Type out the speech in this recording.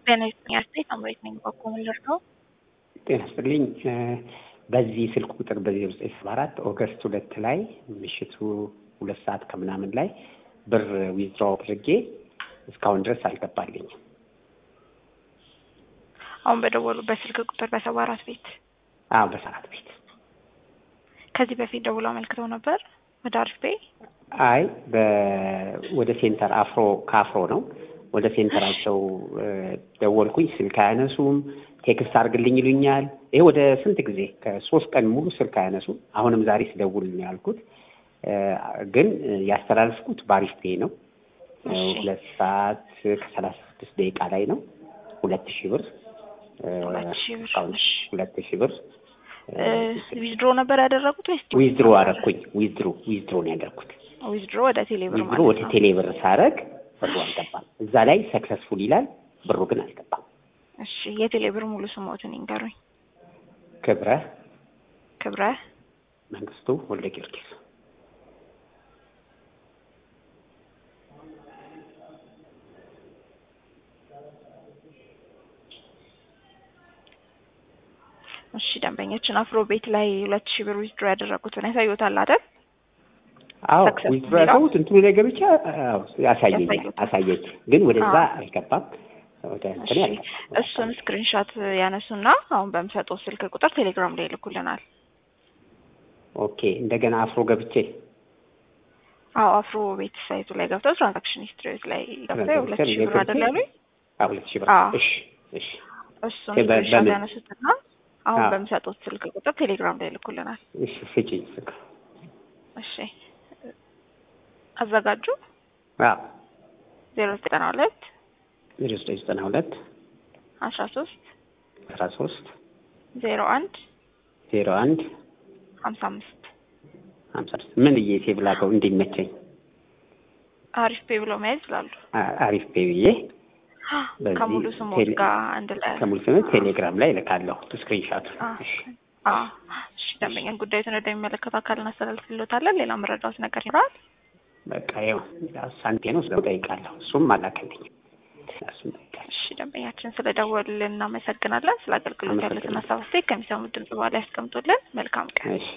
ጤና ይስጥልኝ አስተያየት አምሬት ነኝ በኮምለር ነው። ጤና ይስጥልኝ። በዚህ ስልክ ቁጥር በዚህ ዘጠኝ ሰባ አራት ኦገስት ሁለት ላይ ምሽቱ ሁለት ሰዓት ከምናምን ላይ ብር ዊዝድሮ አድርጌ እስካሁን ድረስ አልገባልኝም። አሁን በደወሉበት ስልክ ቁጥር በሰባ አራት ቤት አዎ በሰዓት ቤት ከዚህ በፊት ደውሎ አመልክተው ነበር ወደ አሪፍ ቤ አይ ወደ ሴንተር አፍሮ ከአፍሮ ነው ወደ ሴንተራቸው ደወልኩኝ። ስልክ አያነሱም። ቴክስት አድርግልኝ ይሉኛል። ይሄ ወደ ስንት ጊዜ ከሶስት ቀን ሙሉ ስልክ አያነሱም። አሁንም ዛሬ ስደውል ነው ያልኩት። ግን ያስተላልፍኩት በአሪፍ ፔ ነው። ሁለት ሰዓት ከሰላሳ ስድስት ደቂቃ ላይ ነው። ሁለት ሺህ ብር ሁለት ሺህ ብር ዊዝድሮ ነበር ያደረጉት ወይስ ዊዝድሮ አረኩኝ? ዊዝድሮ ዊዝድሮ ነው ያደረኩት። ዊዝድሮ ወደ ቴሌብር ዊዝድሮ ወደ ቴሌብር ሳረግ ብሩ አልገባም። እዛ ላይ ሰክሰስፉል ይላል፣ ብሩ ግን አልገባም። እሺ የቴሌብር ሙሉ ስሞትን ይንገሩኝ። ክብረ ክብረ መንግስቱ ወልደ ጊዮርጊስ እሺ ደንበኞችን አፍሮ ቤት ላይ ሁለት ሺህ ብር ዊዝድሮ ያደረጉትን ያሳዩታል አይደል? አዎ ዊዝድሮ ያደረጉት እንትኑ ላይ ገብቼ ያሳየኝ አሳየኝ፣ ግን ወደዛ አልገባም። እሱን ስክሪንሾት ያነሱና አሁን በምሰጠው ስልክ ቁጥር ቴሌግራም ላይ ይልኩልናል። ኦኬ እንደገና አፍሮ ገብቼ አዎ አፍሮ ቤት ሳይቱ ላይ ገብተው ትራንዛክሽን ሂስትሪዎች ላይ ገብተው ሁለት ሺህ ብር አይደል ያሉኝ? አዎ ሁለት ሺህ ብር። እሺ እሺ እሱን ስክሪንሾት ያነሱትና አሁን በምሰጡት ስልክ ቁጥር ቴሌግራም ላይ ይልኩልናል። እሺ ስጪኝ ስልክ። እሺ አዘጋጁ። አዎ ዜሮ ዘጠና ሁለት ዜሮ ዘጠኝ ዘጠና ሁለት አስራ ሶስት አስራ ሶስት ዜሮ አንድ ዜሮ አንድ ሀምሳ አምስት ሀምሳ አምስት ምን ብዬ ሴቭ ላከው እንዲመቸኝ? አሪፍ ፔ ብሎ መያዝ ይችላሉ። አሪፍ ፔ ብዬ ከሙሉ ስሞት ጋር አንድ ላይ ከሙሉ ስሞት ቴሌግራም ላይ እልካለሁ ስክሪንሻት። እሺ ደንበኛን ጉዳዩን ወደሚመለከተው አካል እናስተላልፍልዎታለን። ሌላ መረዳት ነገር ይኖራል? በቃ ይኸው ሳንቴ ነው ስለ ጠይቃለሁ። እሱም አላከልኝም። እሺ ደንበኛችን ስለ ደወሉልን እናመሰግናለን። ስለ አገልግሎት ያሉትን ሀሳብ አስተያየት ከሚሰሙት ድምጽ በኋላ ያስቀምጡልን። መልካም ቀን።